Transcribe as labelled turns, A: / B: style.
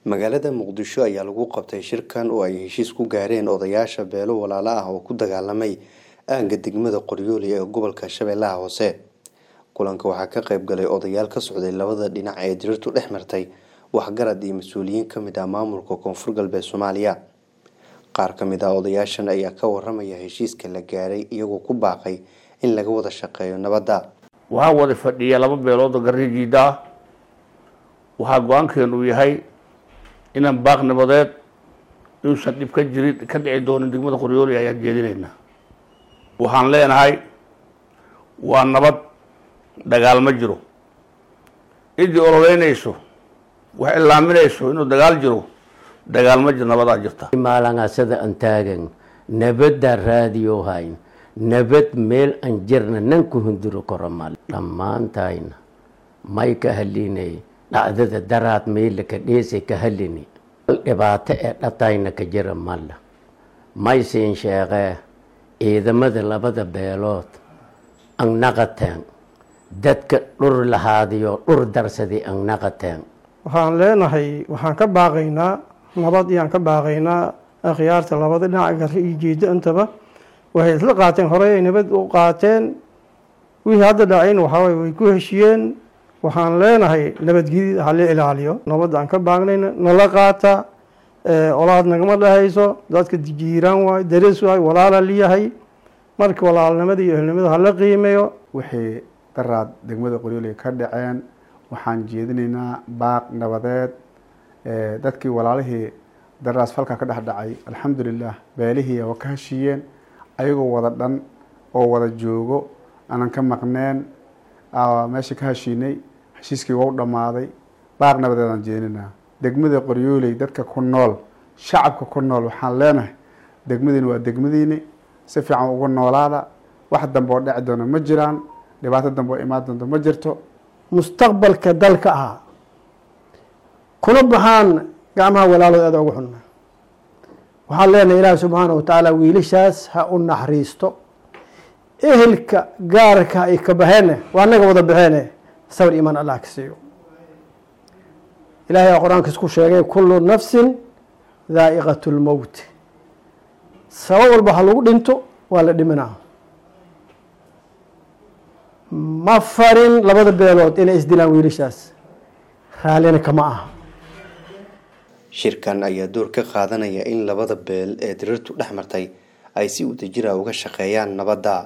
A: magaalada muqdisho ayaa lagu qabtay shirkan oo ay heshiis ku gaareen odayaasha beelo walaalo ah oo ku dagaalamay aagga degmada qoryooli ee gobolka shabeellaha hoose kulanka waxaa ka qayb galay odayaal ka socday labada dhinac ee dirirtu dhex martay waxgarad iyo mas-uuliyiin ka mid ah maamulka koonfur galbeed soomaaliya qaar ka mid ah odayaashan ayaa ka waramaya heshiiska la gaaray iyagoo ku baaqay in laga wada shaqeeyo nabadda
B: waxaa wada fadhiya laba beelood oo garrijiida ah waxaa go-aankeenu yahay inaan baaq nabadeed inuusan dhib ka jirin ka dhici doonin degmada qoryooli ayaan jeedinaynaa waxaan leenahay waa nabad dagaal ma jiro ciddii ololeynayso wax ilaaminayso inuu dagaal jiro dagaal ma jiro nabadaa jirta
C: maalangasada aan taagan nabaddaa raadiyo hayn nabad meel aan jirna nan ku hunduro karo mal dhammaantayna may ka halinay dhacdada daraad meela ka dheesay ka halini dhibaato ee dhatayna ka jira malla may siin sheeqee ciidamada labada beelood ang naqateen dadka dhur lahaadiyo dhur darsaday ang naqateen
D: waxaan leenahay waxaan ka baaqaynaa nabad iyaan ka baaqaynaa akhyaarta labada dhinac garre iyo jeedo intaba waxay isla qaateen horey ay nabad u qaateen wixii hadda dhacayn waxaaway way ku heshiyeen waxaan leenahay nabadgelyada hala ilaaliyo nabadda aan ka baaqnayna nala qaata olaad nagama dhahayso dadka jiiraan waay darees waay walaala liyahay marka walaalnimada iyo ehelnimada hala qiimeeyo
E: wixii daraad degmada qoryooli ka dhaceen waxaan jeedinaynaa baaq nabadeed dadkii walaalihii daraas falka ka dhex dhacay alxamdulilah beelihii waa ka heshiiyeen ayagoo wada dhan oo wada joogo aanan ka maqneen meesha ka heshiinay heshiiskii waa u dhammaaday baaq nabadeed aan jeedinaynaa degmada qoryooley dadka ku nool shacabka ku nool waxaan leenahay degmadiini waa degmadiini si fiican ugu noolaada wax dambe oo dheci doona ma jiraan dhibaato dambe oo imaan doonto ma jirto
D: mustaqbalka dalka ah kuna baxaan gacmaha walaalood aada ugu xunna waxaan leenahay ilaahi subxaana wa tacaala wiilashaas ha u naxariisto ehelka gaarka ay ka baxeene waa anaga wada baxeene sabr imaan allah ka siiyo ilahay aa qur-aankiis ku sheegay kullu nafsin daa'iqat lmowt sabab walba ha lagu dhinto waa la dhimanaa ma farin labada beelood inay isdilaan wiilashaas raallina kama aha
A: shirkan ayaa door ka qaadanaya in labada beel ee dirirtu dhex martay ay si wadajira uga shaqeeyaan nabadda